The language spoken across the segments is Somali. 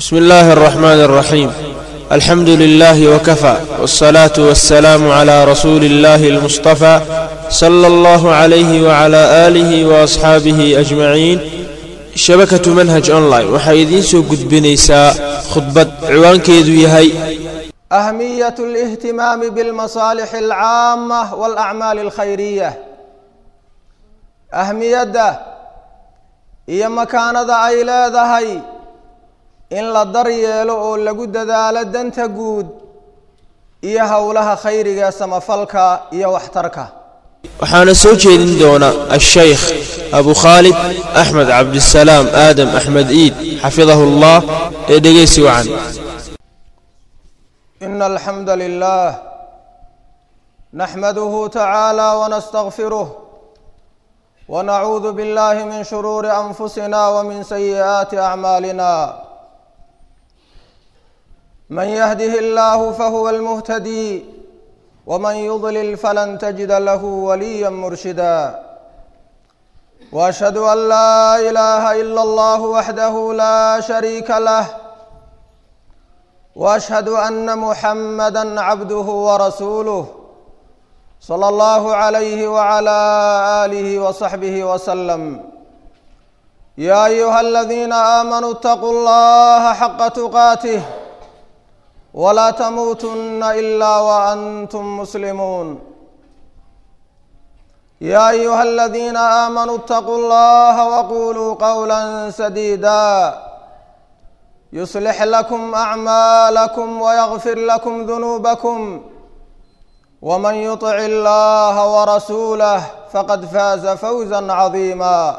بسم الله الرحمن الرحيم الحمد لله وكفى والصلاة والسلام على رسول الله المصطفى صلى الله عليه وعلى آله وأصحابه أجمعين shabakatu manhaj online waxay idiin soo gudbinaysaa khudbad ciwaankeedu yahay أهمية الاهتمام بالمصالح العامة والأعمال الخيرية أهميadda iyo makaanada ay leedahay in la dar yeelo oo lagu dadaalo danta guud iyo howlaha khayriga samafalka iyo waxtarka waxaana soo jeedin doona ashaykh abu khaalid axmed cabdisalaam aadam axmed iid xafidahu llah ee dhegeysi wacan إن الحمد لله نحمده تعالى ونستغفره ونعوذ بالله من شرور أنفسنا ومن سيئات أعمالنا من يهده الله فهو المهتدي ومن يضلل فلن تجد له وليا مرشدا واشهد ان لا اله الا الله وحده لا شريك له واشهد ان محمدا عبده ورسوله صلى الله عليه وعلى اله وصحبه وسلم يا ايها الذين امنوا اتقوا الله حق تقاته ولا تموتن الا وانتم مسلمون يا ايها الذين امنوا اتقوا الله وقولوا قولا سديدا يصلح لكم اعمالكم ويغفر لكم ذنوبكم ومن يطع الله ورسوله فقد فاز فوزا عظيما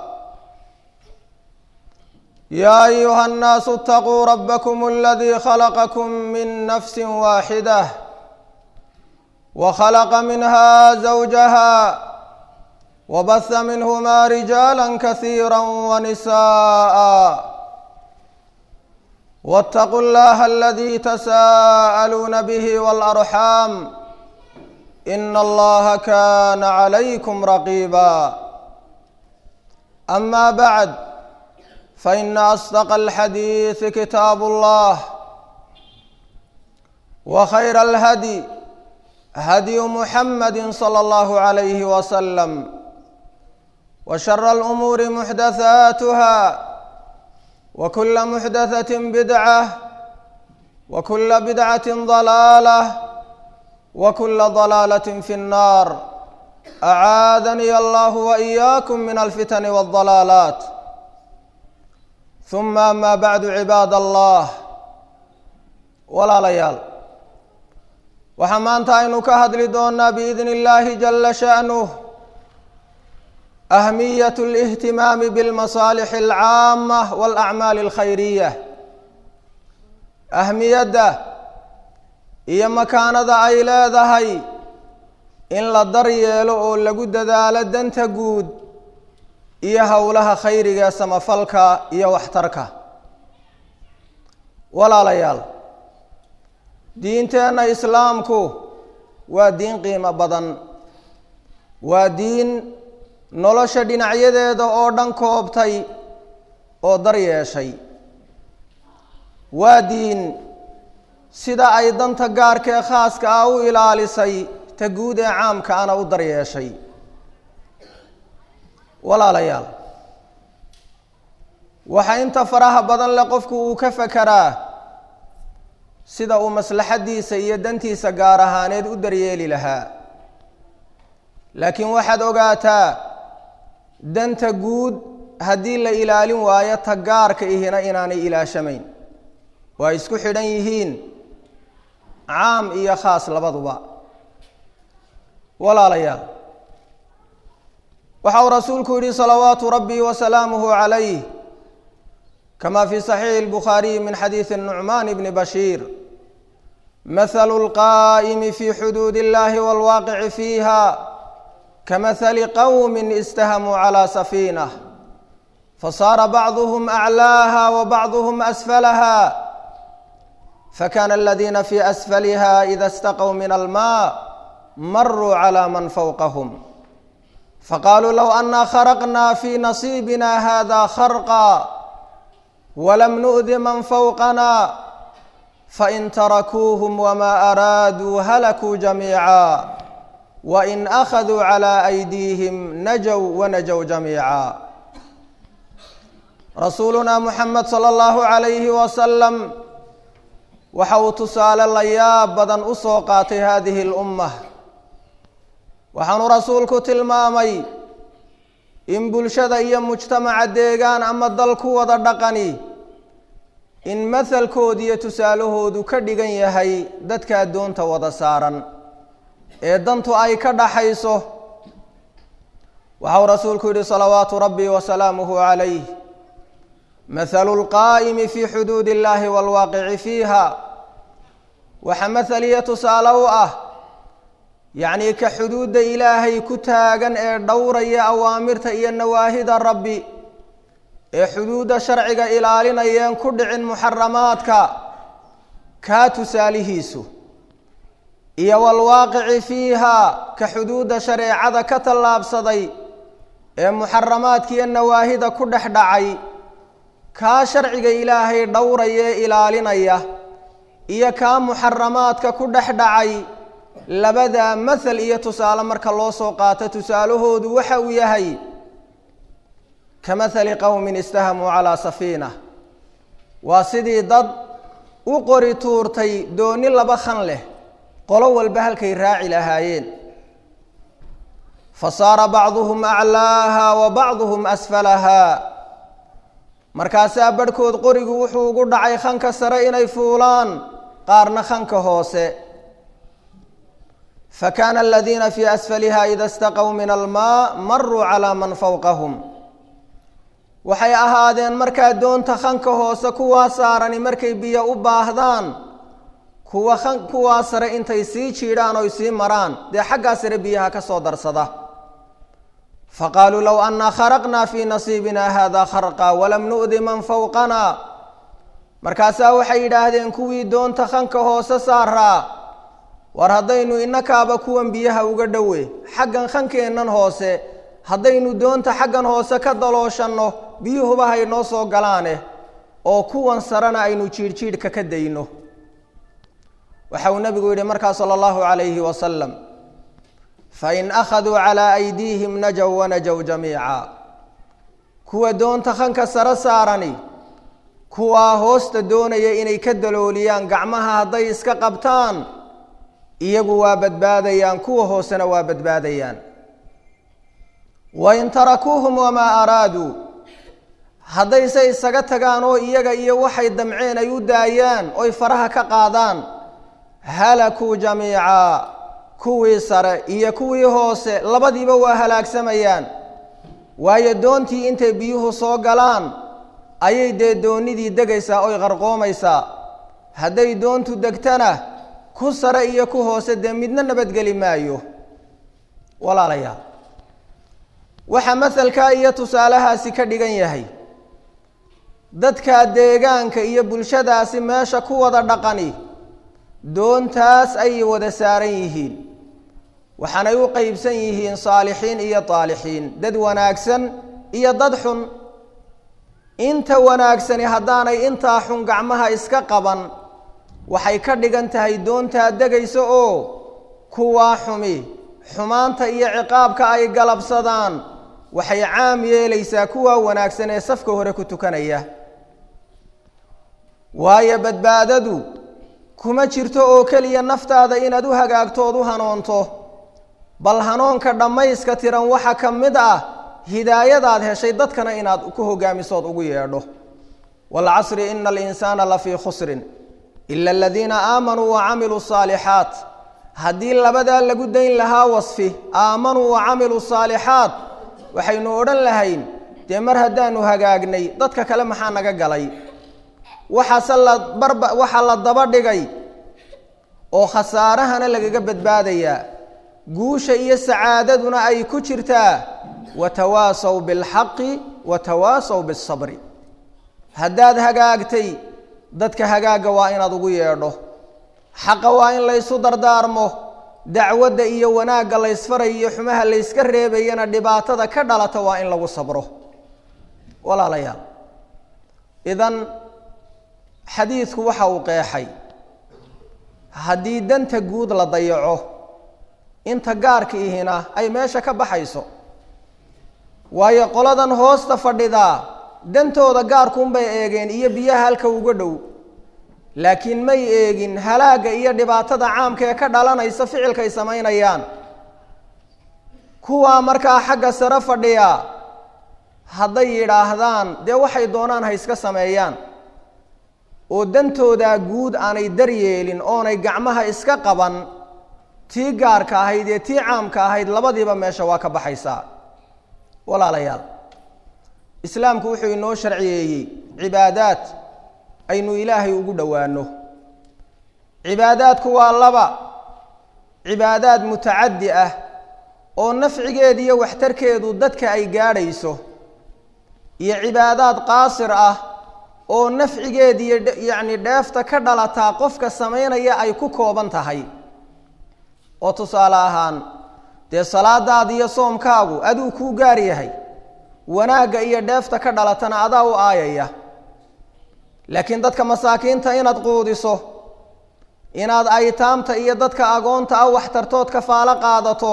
يا ايها الناس اتقوا ربكم الذي خلقكم من نفس واحده وخلق منها زوجها وبث منهما رجالا كثيرا ونساء واتقوا الله الذي تساءلون به والارحام ان الله كان عليكم رقيبا اما بعد فإن أصدق الحديث كتاب الله وخير الهدي هدي محمد صلى الله عليه وسلم وشر الأمور محدثاتها وكل محدثة بدعة وكل بدعة ضلالة وكل ضلالة في النار أعاذني الله وإياكم من الفتن والضلالات ثم أما بعد عباad الله walaalayaal waxaa maanta aynu ka hadli doonaa بإذن الlahi جل شأنه أهمية الاهتimaam بالمصالح العاamة والأعmاal الkhayرية أhmiyadda iyo makaanada ay leedahay in la dar yeelo oo lagu dadaalo danta guud iyo howlaha khayriga samafalka iyo waxtarka walaalayaal diinteenna islaamku waa diin qiimo badan waa diin nolosha dhinacyadeeda oo dhan koobtay oo dar yeeshay waa diin sida ay danta gaarka ee khaaska ah u ilaalisay ta guud ee caamka ana u dar yeeshay walaalayaal waxaa inta faraha badan leh qofku uu ka fekeraa sida uu maslaxaddiisa iyo dantiisa gaar ahaaneed u daryeeli lahaa laakiin waxaad ogaataa danta guud haddii la ilaalin waayo ta gaarka ihina inaanay ilaashamayn waa isku xidhan yihiin caam iyo khaas labaduba walaalayaal waxa uu rasuulku yihi salawaatu rabbi wasalaamuhu calayh kama fi saxiixi اlbukhaariyi min xadiidi nucmaan bni bashiir mahalu اlqaa'imi fi xuduud اllahi wاlwaaqici fiiha kamahali qowmi istahamuu calى safiinah fasaara bacduhm aclaaha wabacduhm asfalaha fakana aladiina fi asfaliha ida istaqw min alma maruu calى man fowqahm faqaaluu low anaa kharaqna fi nasiibina hada kharqa walam nu'di man fawqana fain tarakuuhum wamaa araaduu halakuu jamiica wain akhaduu calaa aydiihim najow wanajow jamiica rasuulunaa muxamed sala allahu calayhi wasalam waxa uu tusaale la yaab badan u soo qaatay haadihi اlummah waxaanu rasuulku tilmaamay in bulshada iyo mujtamaca deegaan ama dal ku wada dhaqani in mahalkooda iyo tusaalahoodu ka dhigan yahay dadka addoonta wada saaran ee dantu ay ka dhaxayso waxau rasuulku yidhi salawaatu rabbi wasalaamuhu calayh mathalu lqaa'imi fii xuduudi illahi waalwaaqici fiiha waxa mathal iyo tusaale u ah yacnii ka xuduudda ilaahay ku taagan ee dhowraya awaamirta iyo nawaahida rabbi ee xuduudda sharciga ilaalinayeen ku dhicin muxaramaadka kaa tusaalihiisu iyo waalwaaqici fiiha ka xuduudda shareecada ka tallaabsaday ee muxaramaadka iyo nawaahida ku dhex dhacay kaa sharciga ilaahay dhowraya ee ilaalinaya iyo kaa muxaramaadka ku dhex dhacay labadaa mathal iyo tusaale marka loo soo qaato tusaalahoodu waxa uu yahay ka mathali qowmin istahamuu calaa safiina waa sidii dad u qori tuurtay dooni laba khan leh qolo walba halkay raaci lahaayeen fa saara bacduhum aclaaha wa bacduhum asfalaha markaasaa barhkood qorigu wuxuu ugu dhacay khanka sare inay fuulaan qaarna khanka hoose fakaana aladiina fii asfaliha ida istaqow min almaa maruu calaa man fowqahum waxay ahaadeen markaa doonta khanka hoose kuwaa saarani markay biyo u baahdaan kuwa kan kuwaa sare intay sii jiidhaan oy sii maraan dee xaggaa sare biyaha ka soo darsada faqaaluu low annaa kharaqnaa fii nasiibina hada kharqa walam nu'di man fowqana markaasaa waxay yidhaahdeen kuwii doonta khanka hoose saaraa war haddaynu innakaaba kuwan biyaha uga dhowe xaggan khankeennan hoose haddaynu doonta xaggan hoose ka dalooshanno biyuhuba haynoo soo galaane oo kuwan sarena aynu jiidhjiidhka ka dayno waxa uu nebigu yidhi markaa sala allahu calayhi wasalam fain akhaduu calaa aydiihim najow wanajow jamiica kuwa doonta khanka sare saarani kuwaa hoosta doonaya inay ka dalooliyaan gacmaha hadday iska qabtaan iyagu waa badbaadayaan kuwa hoosena waa badbaadayaan wain tarakuuhum wamaa araaduu haddayse isaga tagaan oo iyaga iyo waxay damceen ay u daayaan oy faraha ka qaadaan halakuu jamiica kuwii sare iyo kuwii hoose labadiiba waa halaagsamayaan waayo doontii intay biyuhu soo galaan ayay dee doonidii degaysaa oy qarqoomaysaa hadday doontu degtana ku sare iyo ku hoose dee midna nabadgeli maayo walaalayaal waxaa masalkaa iyo tusaalahaasi ka dhigan yahay dadka deegaanka iyo bulshadaasi meesha ku wada dhaqani doontaas ayay wada saaran yihiin waxaanay u qeybsan yihiin saalixiin iyo taalixiin dad wanaagsan iyo dad xun inta wanaagsani haddaanay intaa xun gacmaha iska qaban waxay ka dhigan tahay doontaa degaysa oo kuwaa xumi xumaanta iyo ciqaabka ay galabsadaan waxay caam yeelaysaa kuwaa wanaagsan ee safka hore ku tukanaya waayo badbaadadu kuma jirto oo keliya naftaada inaad u hagaagto ood u hanoonto bal hanoonka dhammayska tiran waxa ka mid ah hidaayadaad heshay dadkana inaad ku hogaamisood ugu yeedho waalcasri ina alinsaana lafii khusrin ila aladiina aamanuu wacamiluu saalixaat haddii labadaa lagu dayn lahaa wasfi aamanuu wacamiluu saalixaat waxaynu odhan lahayn dee mar haddaanu hagaagnay dadka kale maxaa naga galay waxaase la barba waxaa la daba dhigay oo khasaarahana lagaga badbaadayaa guusha iyo sacaadaduna ay ku jirtaa watawaasaw bilxaqi watawaasaw bisabri haddaad hagaagtay dadka hagaagga waa inaad ugu yeedho xaqa waa in laysu dardaarmo dacwadda iyo wanaagga laysfarayo iyo xumaha layska reebayana dhibaatada ka dhalata waa in lagu sabro walaalayaal idan xadiidku waxa uu qeexay haddii danta guud la dayaco inta gaarka ihina ay meesha ka baxayso waayo qoladan hoosta fadhidaa dantooda gaarkuunbay eegeen iyo biyaha halka uga dhow laakiin may eegin halaagga iyo dhibaatada caamka ee ka dhalanaysa ficilkay samaynayaan kuwaa markaa xagga sare fadhiya hadday yidhaahdaan dee waxay doonaan ha iska sameeyaan oo dantoodaa guud aanay daryeelin oonay gacmaha iska qaban tii gaarka ahayd ee tii caamka ahayd labadiiba meesha waa ka baxaysaa walaalayaal islaamku wuxuu inoo sharciyeeyey cibaadaad aynu ilaahay ugu dhowaano cibaadaadku waa laba cibaadaad mutacaddi ah oo nafcigeeda iyo waxtarkeedu dadka ay gaadhayso iyo cibaadaad qaasir ah oo nafcigeeda iyo yacni dheefta ka dhalataa qofka samaynaya ay ku kooban tahay oo tusaale ahaan dee salaadaada iyo soomkaagu aduu kuu gaar yahay wanaagga iyo dheefta ka dhalatana adaa u aayaya laakiin dadka masaakiinta inaad quudiso inaad aytaamta iyo dadka agoonta ah waxtartood kafaalo qaadato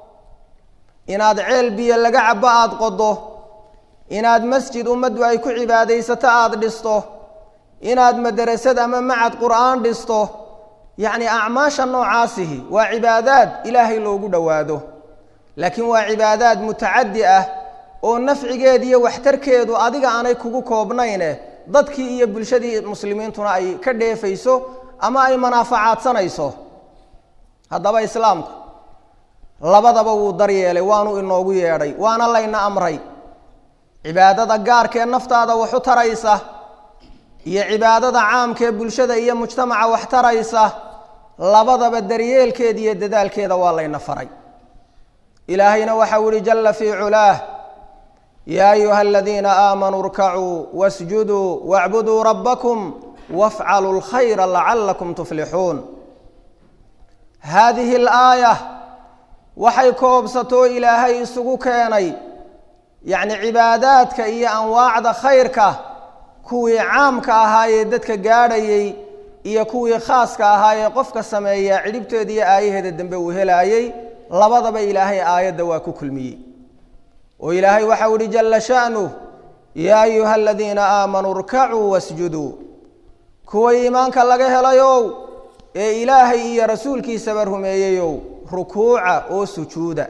inaad ceel biyo laga cabo aada qodo inaad masjid ummaddu ay ku cibaadaysato aada dhisto inaad madarasad ama macad qur'aan dhisto yacni acmaasha noocaasihi waa cibaadaad ilaahay loogu dhowaado laakiin waa cibaadaad mutacaddi ah oo nafcigeed iyo waxtarkeedu adiga aanay kugu koobnayne dadkii iyo bulshadii muslimiintuna ay ka dheefayso ama ay manaafacaadsanayso haddaba islaamku labadaba wuu daryeelay waanu inoogu yeedhay waana layna amray cibaadada gaarkee naftaada waxu taraysa iyo cibaadada caamkee bulshada iyo mujtamaca wax taraysa labadaba daryeelkeeda iyo dadaalkeeda waa layna faray ilaahayna waxau ihi jalla fii culaah yaa ayuha aladiina aamanuu irkacuu wasjuduu wacbuduu rabbakum wafcaluu lkhayra lacalakum tuflixuun haadihi alaaya waxay koobsatoo ilaahay isugu keenay yacni cibaadaadka iyo anwaacda khayrka kuwii caamka ahaayee dadka gaadhayey iyo kuwii khaaska ahaayee qofka sameeya cidhibteeda iyo aayaheeda dambe uu helaayey labadaba ilaahay aayadda waa ku kulmiyey oo ilaahay waxau ihi jalla sha'nuh yaa ayuha aladiina aamanuu irkacuu wasjuduu kuwa iimaanka laga helayow ee ilaahay iyo rasuulkiisaba rumeeyeyow rukuuca oo sujuuda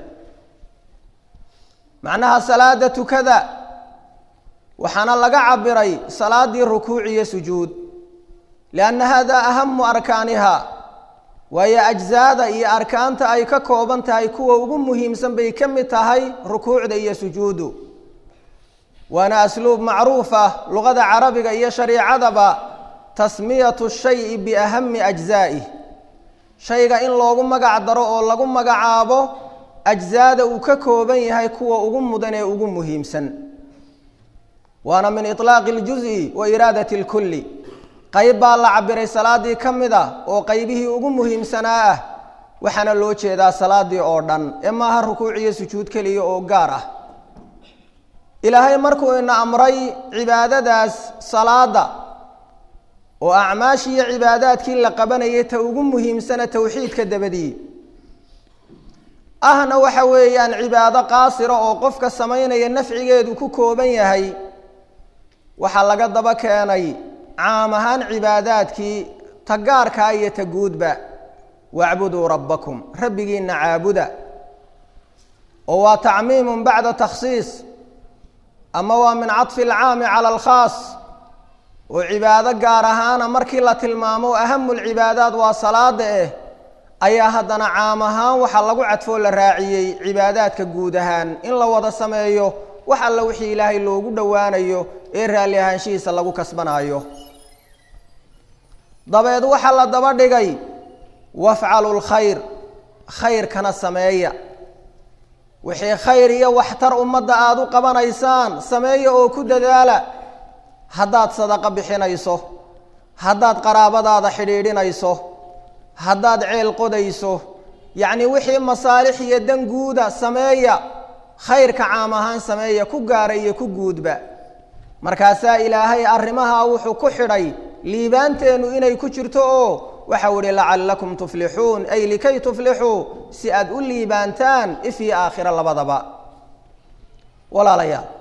macnaha salaada tukada waxaana laga cabiray salaadii rukuuc iyo sujuud lianna hada ahamu arkaaniha waayo ajzaada iyo arkaanta ay ka kooban tahay kuwa ugu muhiimsan bay ka mid tahay rukuucda iyo sujuudu waana asluub macruuf ah luqada carabiga iyo shariicadaba tasmiyatu shayi biahami ajzaa'ih shayga in loogu magac daro oo lagu magacaabo ajzaada uu ka kooban yahay kuwa ugu mudan ee ugu muhiimsan waana min iطlaaqi اljuز'i wa iraadati اlkulli qayb baa la cabiray salaadii ka mid a oo qaybihii ugu muhiimsanaa ah waxaana loo jeedaa salaadii oo dhan ee maaha rukuuc iyo sujuud keliya oo gaar ah ilaahay markuu ina amray cibaadadaas salaada oo acmaashii iyo cibaadaadkii la qabanayay ta ugu muhiimsana towxiidka dabadii ahna waxa weeyaan cibaado qaasira oo qofka samaynaya nafcigeedu ku kooban yahay waxaa laga daba keenay caam ahaan cibaadaadkii ta gaarkaa iyo ta guudba wacbuduu rabbakum rabbigiina caabuda oo waa tacmiimun bacda takhsiis ama waa min caطfi alcaami cala alkhaas oo cibaado gaar ahaana markii la tilmaamo ahamu lcibaadaat waa salaada eh ayaa haddana caam ahaan waxaa lagu cadfoo la raaciyey cibaadaadka guud ahaan in la wada sameeyo wax alla wixii ilaahay loogu dhowaanayo ee raalli ahaanshihiisa lagu kasbanaayo dabeed waxaa la daba dhigay wafcalu lkhayr khayrkana sameeya wixii khayr iyo waxtar ummadda aada u qabanaysaan sameeya oo ku dadaala haddaad sadaqo bixinayso haddaad qaraabadaada xidhiidhinayso haddaad ceel qodayso yacnii wixii masaalix iyo dan guuda sameeya khayrka caam ahaan sameeya ku gaara iyo ku guudba markaasaa ilaahay arrimaha wuxuu ku xidhay liibaanteennu inay ku jirto oo waxau ihi lacallakum tuflixuun ay likay tuflixuu si aad u liibaantaan if iyo aakhiro labadaba walaalayaal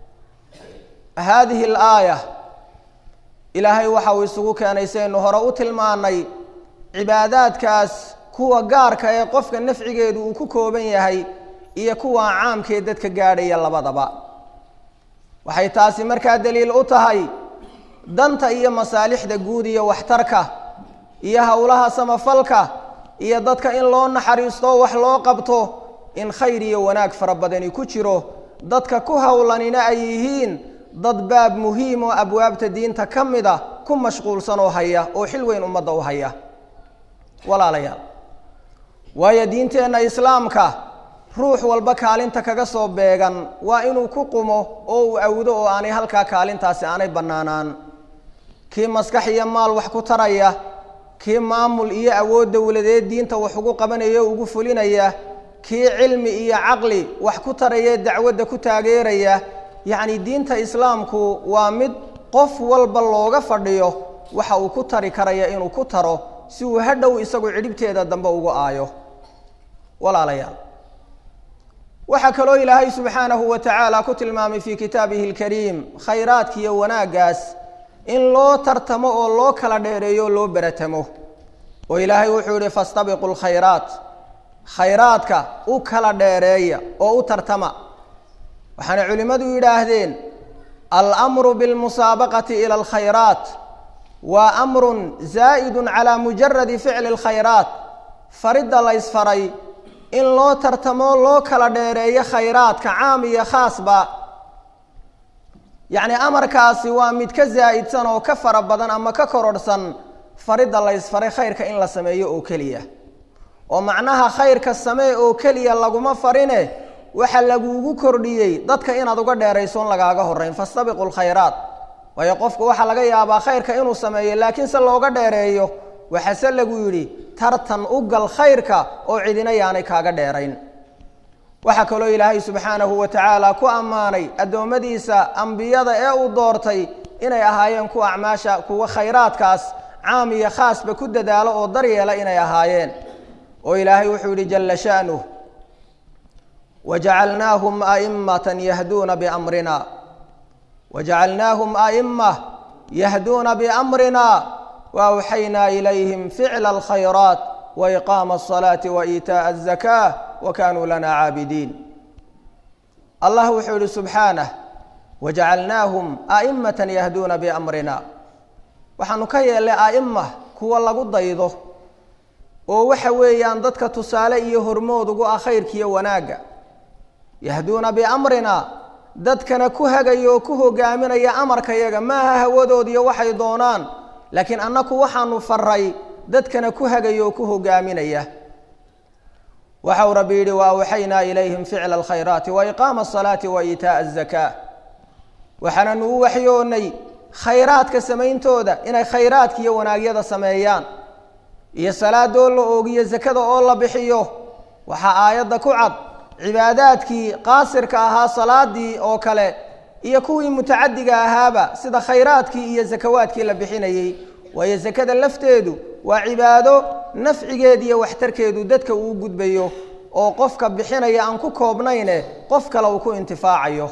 haadihi alaaya ilaahay waxa uu isugu keenay saynu hore u tilmaanay cibaadaadkaas kuwa gaarka ee qofka nafcigeedu uu ku kooban yahay iyo kuwa caamkee dadka gaadhaya labadaba waxay taasi markaa daliil u tahay danta iyo masaalixda guud iyo waxtarka iyo howlaha samafalka iyo dadka in loo naxariisto wax loo qabto in khayr iyo wanaag fara badani ku jiro dadka ku howlanina ay yihiin dad baab muhiim oo abwaabta diinta ka mid a ku mashquulsan oo haya oo xil weyn ummadda u haya walaalayaal waayo diinteenna islaamka ruux walba kaalinta kaga soo beegan waa inuu ku qumo oo uu awdo oo aanay halkaa kaalintaasi aanay bannaanaan kii maskax iyo maal wax ku taraya kii maamul iyo awood dowladeed diinta wax ugu qabanaya o ugu fulinaya kii cilmi iyo caqli wax ku taraya dacwadda ku taageeraya yacni diinta islaamku waa mid qof walba looga fadhiyo waxa uu ku tari karaya inuu ku taro si uu hadhow isagu cidhibteeda dambe ugu aayo walaalayaal waxaa kaloo ilaahay subxaanahu wa tacaala ku tilmaamay fii kitaabihi alkariim khayraadka iyo wanaaggaas in loo tartamo oo loo kala dheereeyo o loo beratamo oo ilaahay wuxuu yihi fastabiqu lkhayraat khayraadka u kala dheereeya oo u tartama waxaana culimmadu yidhaahdeen almru bilmusaabaqati ila alkhayraat waa amrun zaa'idun calaa mujaradi ficli alkhayraat faridda la ysfaray in loo tartamo loo kala dheereeyo khayraadka caam iyo khaasba yacni amarkaasi waa mid ka zaa'idsan oo ka fara badan ama ka kororhsan faridda la ysfaray khayrka in la sameeyo oo keliya oo macnaha khayrka samee oo keliya laguma farine waxa lagugu kordhiyey dadka inaad uga dheeraysoon lagaaga horeyn fastabiqu lkhayraat waayo qofku waxaa laga yaabaa khayrka inuu sameeyo laakiin se looga dheereeyo waxaase lagu yidhi tartan u gal khayrka oo cidina yaanay kaaga dheerayn waxaa kaloo ilaahay subxaanahu wa tacaala ku ammaanay addoommadiisa ambiyada ee uu doortay inay ahaayeen kuwa acmaasha kuwa khayraadkaas caam iyo khaasba ku dadaalo oo daryeela inay ahaayeen oo ilaahay wuxuu yidhi jalla sha'nuh wajacalnaahum a'immatan yahduuna biamrina wajacalnaahum a'imma yahduuna biamrina waawxaynaa ilayhim ficla alkhayraat waiqaama alsalaati waإiitaaءa الzakaة wakanuu lana caabidiin allah wuxuu yihi subxaanah wajacalnaahum a'immatan yahduuna biamrina waxaanu ka yeelnay a'ima kuwa lagu daydo oo waxa weeyaan dadka tusaale iyo hormood ugu ah khayrkiiyo wanaagga yahduuna biamrina dadkana ku hagaya oo ku hogaaminaya amarkayaga maaha hawadoodiyo waxay doonaan laakiin annaku waxaanu faray dadkana ku hagaya oo ku hogaaminaya waxau rabbi yidhi wa awxaynaa ilayhim ficla alkhayraati waiqaama asalaati wa iitaaءa azakaa waxaananu u waxyoonay khayraadka samayntooda inay khayraadka iyo wanaagyada sameeyaan iyo salaadoo la oogiyo zakada oo la bixiyo waxaa aayadda ku cad cibaadaadkii qaasirka ahaa salaadii oo kale iyo kuwii mutacadiga ahaaba sida khayraadkii iyo zakawaadkii la bixinayey waayo zakada lafteedu waa cibaado nafcigeed iyo waxtarkeedu dadka uu gudbayo oo qofka bixinaya aan ku koobnayne qof kale uu ku intifaacayo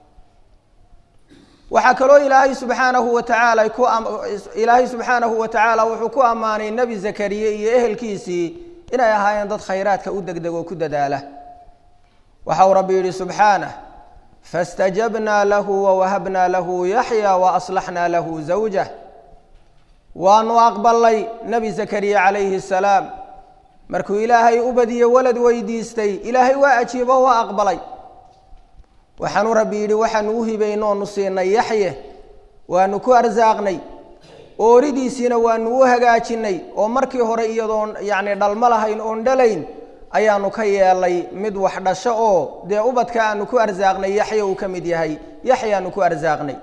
waxaa kaloo ilaahay subxaanahu wa tacaala ku ilaahay subxaanahu wa tacaala wuxuu ku ammaanay nebi zakariye iyo ehelkiisii inay ahaayeen dad khayraadka u degdeg oo ku dadaala waxau rabbi yidhi subxaanah faاstajabnaa lahu wawahabnaa lahu yaxya waaslaxnaa lahu zawjah waanu aqbalay nebi zakariya calayhi salaam markuu ilaahay u badiye walad weydiistay ilaahay waa ajiibo waa aqbalay waxaanu rabbi yidhi waxaanu u hibaynoonu siinay yaxye waanu ku arsaaqnay ooridiisiina waanu u hagaajinay oo markii hore iyadoon yacni dhalmo lahayn oon dhalayn ayaanu ka yeelay mid wax dhasho oo dee ubadka aanu ku arsaaqnay yaxya uu ka mid yahay yaxyaanu ku arsaaqnay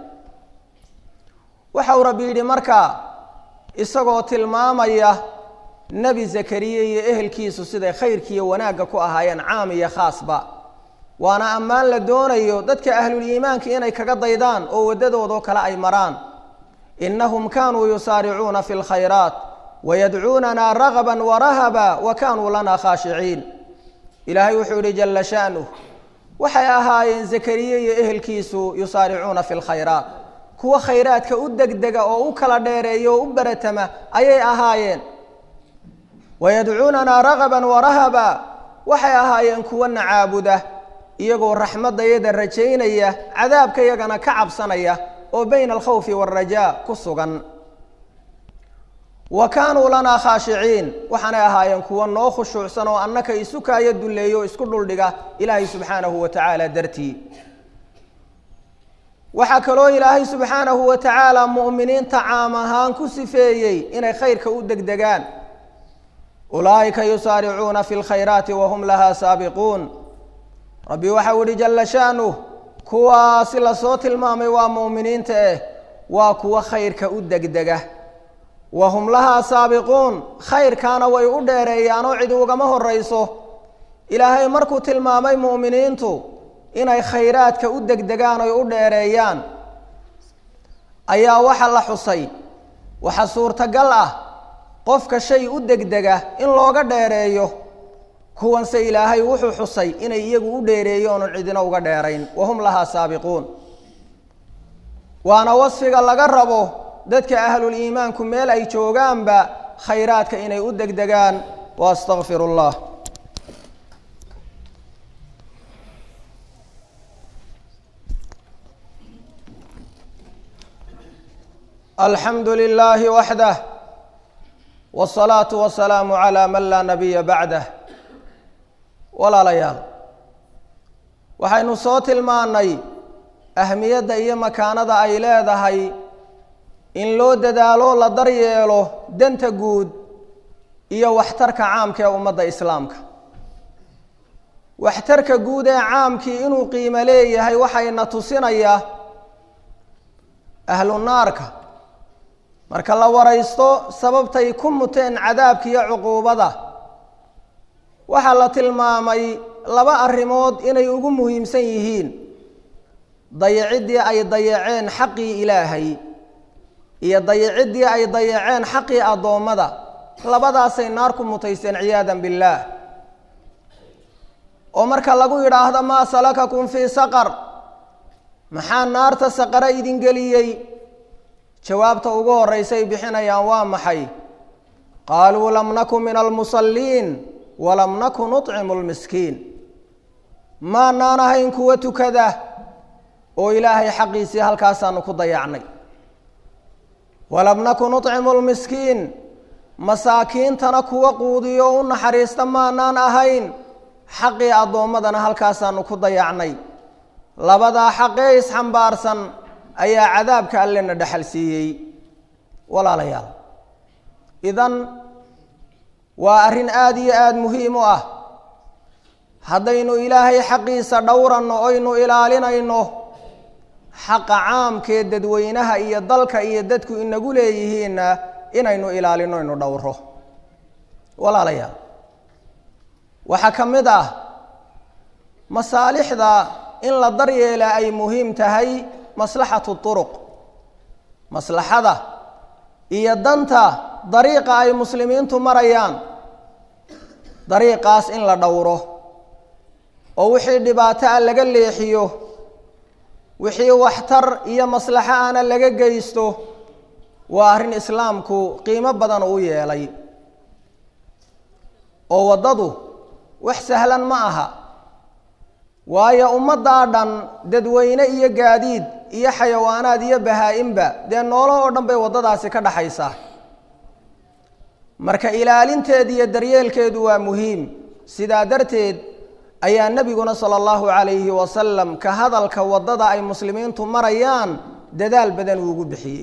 waxau rabbi yidhi markaa isagoo tilmaamaya nebi zakariya iyo ehelkiisu siday khayrkiiyo wanaagga ku ahaayeen caam iyo khaasba waana ammaan la doonayo dadka ahluliimaanka inay kaga daydaan oo waddadoodoo kale ay maraan innahum kaanuu yusaaricuuna fi lkhayraat wayadcuunana ragaban warahaba wa kaanuu lana khaashiciin ilaahay wuxuu yihi jala sha'nuh waxay ahaayeen zakariye iyo ehelkiisu yusaaricuuna fi lkhayraat kuwa khayraadka u degdega oo u kala dheereeya oo u baratama ayay ahaayeen wayadcuunana ragaban warahaba waxay ahaayeen kuwana caabuda iyagoo raxmaddayada rajaynaya cadaabka yagana ka cabsanaya oo bayna alkhawfi waalrajaa ku sugan wa kaanuu lanaa khaashiciin waxaanay ahaayeen kuwa noo khushuucsan oo annaka isukaayo dulleeyo o isku dhuldhiga ilaahay subxaanahu wa tacaala dartii waxaa kaloo ilaahay subxaanahu wa tacaala mu'miniinta caam ahaan ku sifeeyey inay khayrka u degdegaan ulaa'ika yusaaricuuna fi lkhayraati wahum lahaa saabiquun rabbi waxau ihi jala sha'nuh kuwaasi lasoo tilmaamay waa mu'miniinta eh waa kuwa khayrka u degdega wahum lahaa saabiquun khayrkaana way u dheereeyaanoo cid ugama horayso ilaahay markuu tilmaamay mu'miniintu inay khayraadka u degdegaan oy u dheereeyaan ayaa waxa la xusay waxa suurtagal ah qofka shay u degdega in looga dheereeyo kuwanse ilaahay wuxuu xusay inay iyagu u dheereeyo oonu cidina uga dheerayn wahum lahaa saabiquun waana wasfiga laga rabo dadka ahluliimaanku meel ay joogaanba khayraadka inay u degdegaan wa astaqfiru llah alxamdu lilaahi waxdah wsalaatu wasalaamu calaa man laa nabiya bacdah walaalayaal waxaynu soo tilmaannay ahmiyadda iyo makaanada ay leedahay in loo dadaalo la daryeelo danta guud iyo waxtarka caamka ee ummadda islaamka waxtarka guud ee caamkii inuu qiimo leeyahay waxayna tusinaya ahlu naarka marka la waraysto sababtay ku muteen cadaabka iyo cuquubada waxaa la tilmaamay laba arrimood inay ugu muhiimsan yihiin dayiciddii ay dayaceen xaqii ilaahay iyo dayiciddii ay dayaceen xaqii addoommada labadaasay naar ku mutaysteen ciyaadan billaah oo marka lagu yidhaahdo maa salakakum fii saqar maxaa naarta saqare idin geliyey jawaabta ugu horraysay bixinayaan waa maxay qaaluu lam nakun min almusalliin walam nakun nuطcimu lmiskiin maanaan ahayn kuwa tukada oo ilaahay xaqiisii halkaasaanu ku dayacnay walam nakun nuطcimu lmiskiin masaakiintana kuwa quudiyo u naxariista maanaan ahayn xaqii addoommadana halkaasaanu ku dayacnay labadaa xaqee isxambaarsan ayaa cadaabka allena dhexal siiyey walaalayaal idan waa arrin aada iyo aada muhiim u ah haddaynu ilaahay xaqiisa dhowranno oynu ilaalinayno xaqa caamkee dadweynaha iyo dalka iyo dadku inagu leeyihiinna inaynu ilaalino ynu dhowro walaalayaal waxaa ka mid ah masaalixda in la daryeela ay muhiim tahay maslaxatu turuq maslaxada iyo danta dariiqa ay muslimiintu marayaan dariiqaas in la dhowro oo wixii dhibaato ah laga leexiyo wixii waxtar iyo maslaxo ana laga geysto waa arrin islaamku qiimo badan u yeelay oo waddadu wax sahlan ma aha waayo ummaddaa dhan dadweyne iyo gaadiid iyo xayawaanaad iyo bahaa-inba dee noolo oo dhan bay waddadaasi ka dhaxaysaa marka ilaalinteeda iyo daryeelkeedu waa muhiim sidaa darteed ayaa nebiguna sala allahu calayhi wasalam ka hadalka waddada ay muslimiintu marayaan dadaal badan uugu bixiyey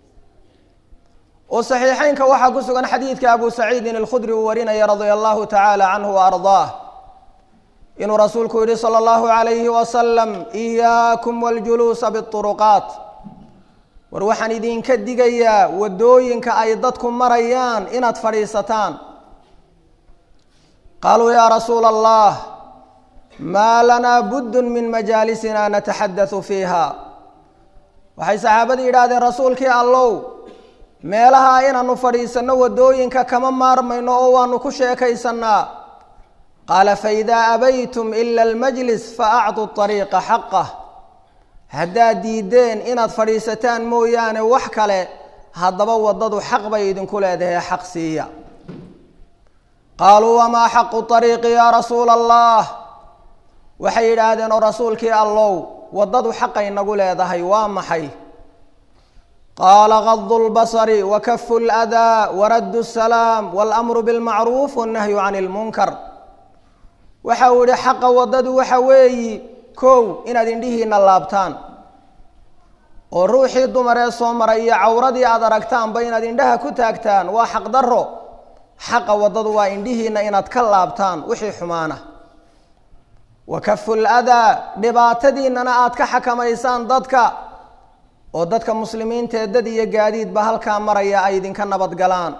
oo saxiixeynka waxaa ku sugan xadiidka abu saciidin alkhudri uu warinaya radia allahu tacaala canhu wa ardaah inuu rasuulku yihi salى اllahu عalayhi wasalam إiyaakum wاljuluusa bالطuruqaat war waxaan idinka digayaa waddooyinka ay dadku marayaan inaad fadhiisataan qaaluu yaa rasuula allah maa lanaa buddun min majaalisina nataxaddathu fiiha waxay saxaabadii yidhaahdeen rasuulkii allow meelaha inaanu fadhiisanno waddooyinka kama maarmayno oo waanu ku sheekaysannaa qaala faidaa abaytum ila almajlis faactuu ariiqa xaqah haddaad diideen inaad fadhiisataan mooyaane wax kale haddaba waddadu xaq bay idinku leedahay xaq siiya qaaluu wamaa xaqu ariiqi yaa rasuula allah waxay yidhaahdeen oo rasuulkii allow waddadu xaqay nagu leedahay waa maxay qaala gadu lbasari wa kafu ladaa waraddu salaam walamru bilmacruuf wannahyu cani lmunkar waxa uu yihi xaqa waddadu waxa weeyi kow inaad indhihiina laabtaan oo ruuxii dumaree soo maray iyo cawradii aad aragtaanba inaad indhaha ku taagtaan waa xaq daro xaqa waddadu waa indhihiina inaad ka laabtaan wixii xumaana wa kafu ladaa dhibaatadiinana aad ka xakamaysaan dadka oo dadka muslimiintaee dad iyo gaadiidba halkaa maraya ay idinka nabadgalaan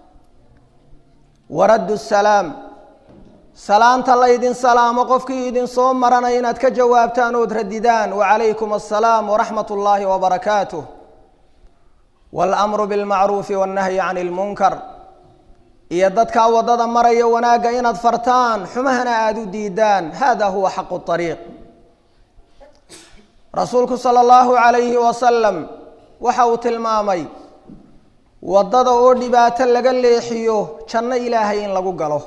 waraddu salaam salaanta laydin salaamo qofkii idin soo marana inaad ka jawaabtaan ood radidaan wacalaykum assalaam waraxmat ullaahi wabarakaatuh waalamru bilmacruufi wannahyi cani lmunkar iyo dadkaa waddada maraya wanaagga inaad fartaan xumahana aada u diidaan hada huwa xaqu ariiq rasuulku sala allahu calayhi wasalam waxa uu tilmaamay waddada oo dhibaato laga leexiyo janno ilaahay in lagu galo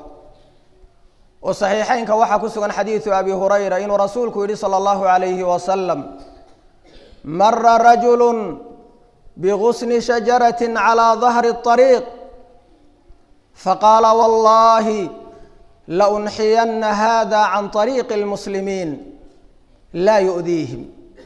oo saxiixeynka waxaa ku sugan xadiidu abi hurayra inuu rasuulku yihi sala allahu calayhi wasalam mara rajulu bigusni shajarati calaa dahri اطariiq faqaala wallahi launxiyana hada can طariiqi اlmuslimiin laa yu'diihim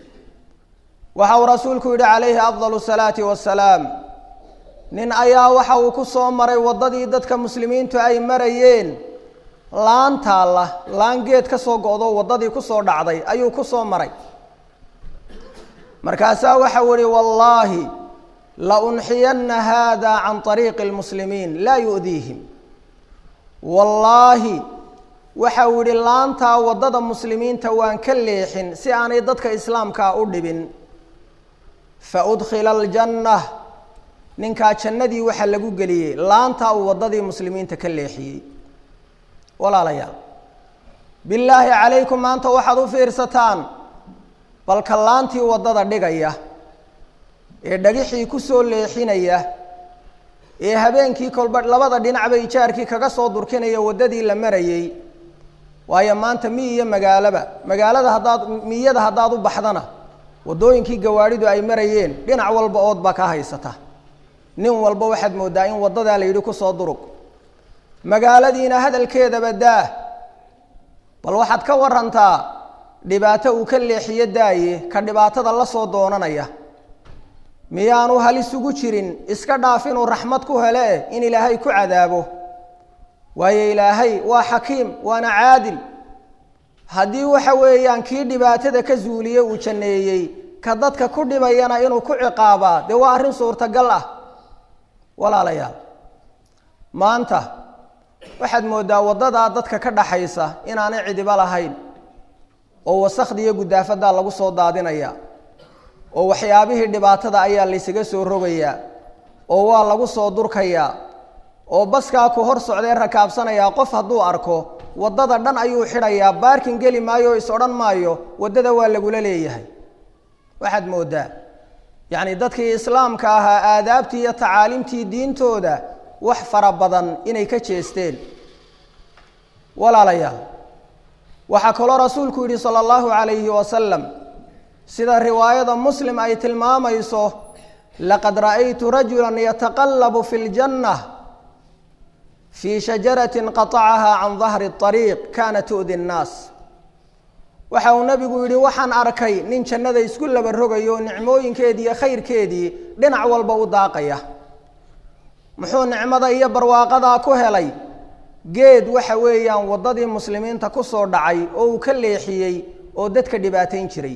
waxa uu rasuulku yihi calayhi afdal الsalaati wasalaam nin ayaa waxa uu ku soo maray waddadii dadka muslimiintu ay marayeen laan taalla laan geed ka soo go-do waddadii ku soo dhacday ayuu ku soo maray markaasaa waxau ihi wallaahi launxiyana hada can طariiqi اlmuslimiin laa yu'diihim wallaahi waxa uu yihi laantaa waddada muslimiinta waan ka leexin si aanay dadka islaamkaa u dhibin faudkhila aljanna ninkaa jannadii waxaa lagu geliyey laantaa uu waddadii muslimiinta ka leexiyey walaalayaal bilaahi calaykum maanta waxaad u fiirsataan balka laantii waddada dhigaya ee dhagixii ku soo leexinaya ee habeenkii kolba labada dhinacba ijaarkii kaga soo durkinaya waddadii la marayey waayo maanta mi iyo magaaloba magaalada haddaad miyada haddaad u baxdana waddooyinkii gawaadhidu ay marayeen dhinac walba ood baa ka haysata nin walba waxaad mooddaa in waddadaa la yidhi kusoo durug magaaladiina hadalkeedaba daah bal waxaad ka warantaa dhibaato uu ka leexiyo daaye ka dhibaatada la soo doonanaya miyaanu halis ugu jirin iska dhaaf inuu raxmad ku hele in ilaahay ku cadaabo waayo ilaahay waa xakiim waana caadil haddii waxa weeyaan kii dhibaatada ka zuuliye uu janneeyey ka dadka ku dhibayana inuu ku ciqaabaa dee waa arrin suurtagal ah walaalayaal maanta waxaad mooddaa waddadaa dadka ka dhaxaysa inaanay cidiba lahayn oo wasakda iyo guddaafadaa lagu soo daadinaya oo waxyaabihii dhibaatada ayaa laysaga soo rogayaa oo waa lagu soo durkayaa oo baskaa ku hor socdee rakaabsanayaa qof hadduu arko waddada dhan ayuu xidhayaa baarkin geli maayo o is odhan maayo waddada waa lagula leeyahay waxaad mooddaa yacni dadkii islaamka ahaa aadaabtii iyo tacaaliimtii diintooda wax fara badan inay ka jeesteen walaalayaal waxaa kaloo rasuulku yidhi sala allahu calayhi wasalam sida riwaayada muslim ay tilmaamayso laqad ra'aytu rajula yataqallabu fi ljanna fii shajaratin qatacaha can dahri اطariiq kana tu'di nnaas waxa uu nebigu yidhi waxaan arkay nin jannada isku laba rogayo nicmooyinkeedii iyo khayrkeedii dhinac walba u daaqaya muxuu nicmada iyo barwaaqadaa ku helay geed waxa weeyaan waddadii muslimiinta ku soo dhacay oo uu ka leexiyey oo dadka dhibaatayn jiray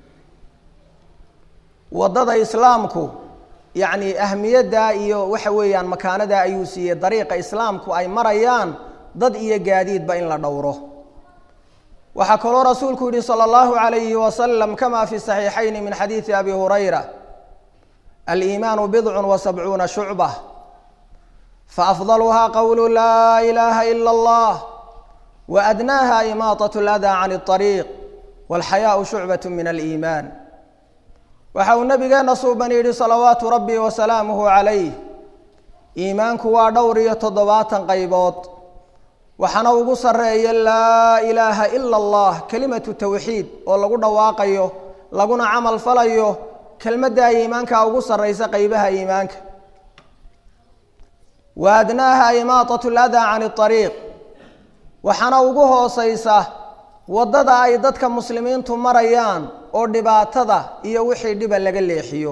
waddada islaamku yacni ahmiyaddaa iyo waxa weeyaan makaanadaa ayuu siiyey dariiqa islaamku ay marayaan dad iyo gaadiidba in la dhowro waxaa kaloo rasuulku yihi salى اllahu عalayhi wasalam kama fi صaxiixayni min xadiidi abi hurayra aliimaanu bidcu wasabcuuna shucbة faafضalha qowlu laa ilaha ila اllah waadnaaha imaaطaة اlأdaa can الطariiq wاlxayaaءu shucbaة min aliimaan waxa uu nabigeena suuban yidhi salawaatu rabbi wasalaamuhu calayh iimaanku waa dhowr iyo toddobaatan qaybood waxaana ugu sarreeya laa ilaaha ila allah kelimatu tawxiid oo lagu dhawaaqayo laguna camal falayo kelmaddaa iimaanka ugu sarraysa qeybaha iimaanka wa adnaaha imaaطatu ladaa can اطariiq waxaana ugu hooseysa waddada ay dadka muslimiintu marayaan oo dhibaatada iyo wixii dhiba laga leexiyo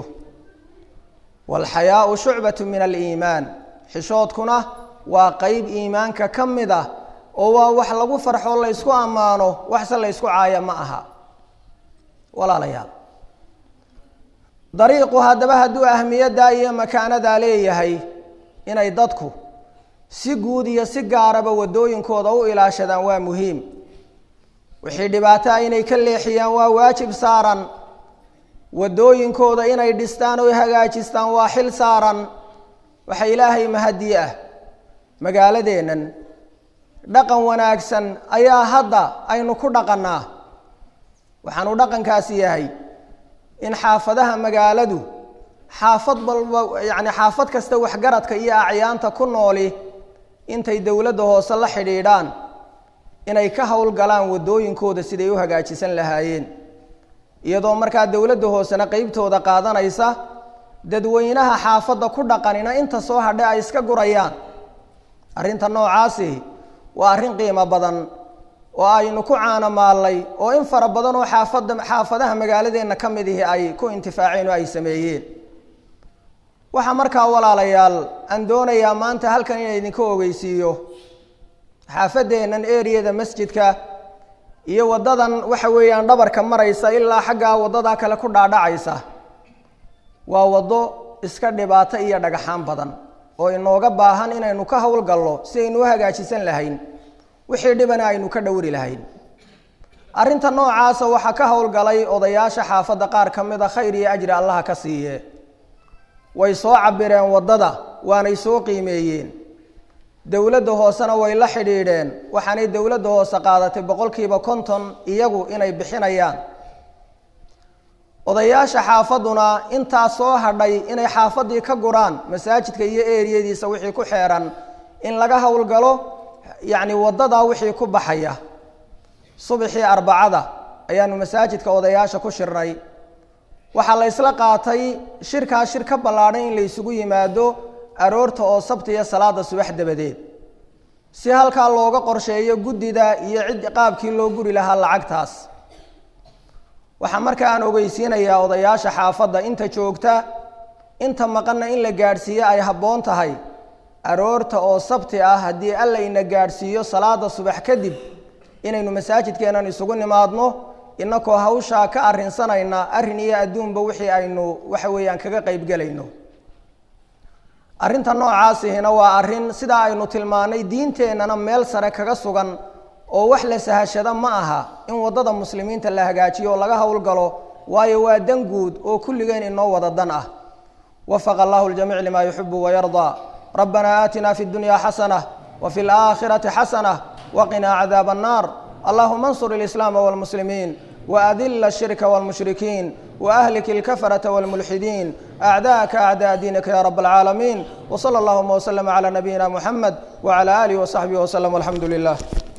waalxayaau shucbatu min aliimaan xishoodkuna waa qeyb iimaanka ka mid ah oo waa wax lagu farxo laysku ammaano waxse laysku caaya ma aha walaalayaal dariiqu haddaba hadduu ahmiyaddaa iyo makaanadaa leeyahay inay dadku si guud iyo si gaaraba waddooyinkooda u ilaashadaan waa muhiim wixii dhibaataa inay ka leexiyaan waa waajib saaran waddooyinkooda inay dhistaan oo hagaajistaan waa xil saaran waxa ilaahay mahadi ah magaaladeennan dhaqan wanaagsan ayaa hadda aynu ku dhaqannaa waxaanu dhaqankaasi yahay in xaafadaha magaaladu xaafad balba yacni xaafad kasta waxgaradka iyo acyaanta ku nooli intay dowladda hoose la xidhiidhaan inay ka howlgalaan waddooyinkooda siday u hagaajisan lahaayeen iyadoo markaa dowladda hoosena qeybtooda qaadanaysa dadweynaha xaafadda ku dhaqanina inta soo hadhe ay iska gurayaan arrinta noocaasi waa arrin qiimo badan oo aynu ku caanomaallay oo in fara badan oo xaafadda xaafadaha magaaladeenna ka mid ihi ay ku intifaaceen oo ay sameeyeen waxaa markaa walaalayaal aan doonayaa maanta halkan inay idinka ogeysiiyo xaafadeennan eriyada masjidka iyo waddadan waxa weeyaan dhabarka maraysa ilaa xaggaa waddadaa kale ku dhaadhacaysa waa waddo iska dhibaato iyo dhagaxaan badan oo inooga baahan inaynu ka howlgallo si aynu u hagaajisan lahayn wixii dhibana aynu ka dhowri lahayn arrinta noocaasa waxaa ka howlgalay odayaasha xaafadda qaar ka mid a khayr iyo ajri allaha ka siiye way soo cabireen waddada waanay soo qiimeeyeen dowladda hoosena way la xidhiidheen waxaanay dowladda hoose qaadatay boqolkiiba konton iyagu inay bixinayaan odayaasha xaafadduna intaa soo hadhay inay xaafaddii ka guraan masaajidka iyo eriyadiisa wixii ku xeeran in laga howlgalo yacni waddadaa wixii ku baxaya subaxii arbacada ayaanu masaajidka odayaasha ku shirnay waxaa la ysla qaatay shirkaa shir ka ballaadhan in la ysugu yimaado aroorta oo sabtiya salaada subax dabadeed si halkaa looga qorsheeyo guddida iyo cid qaabkii loo guri lahaa lacagtaas waxaa marka aan ogeysiinayaa odayaasha xaafadda inta joogta inta maqanna in la gaadhsiiyo ay habboon tahay aroorta oo sabti ah haddii alla ina gaadhsiiyo salaada subax kadib inaynu masaajidkeennan isugu nimaadno inakoo hawshaa ka arrinsanayna arrin iyo adduunba wixii aynu waxa weeyaan kaga qaybgelayno arrinta noocaasihina waa arrin sidaa aynu tilmaanay diinteennana meel sare kaga sugan oo wax la sahashada ma aha in waddada muslimiinta la hagaajiyo oo laga howlgalo waayo waa dan guud oo kulligeen inoo wada dan ah wafaqa allahu ljamiic lima yuxibu wayardaa rabbana aatina fi اdunya xasanة wfi اlآkhiraةi xasanة waqinaa cadaab الnar allahuma اnsur اlislaama wاlmuslimiin وأdل الشhirك والمشhرiكين وأhلك الكفرة والملحدين أعداءك أعداء دينك يا رب العالمين وصلى اللهم وسلم على نبينا محمد وعلى آله وصحبه وسلم والحمد لله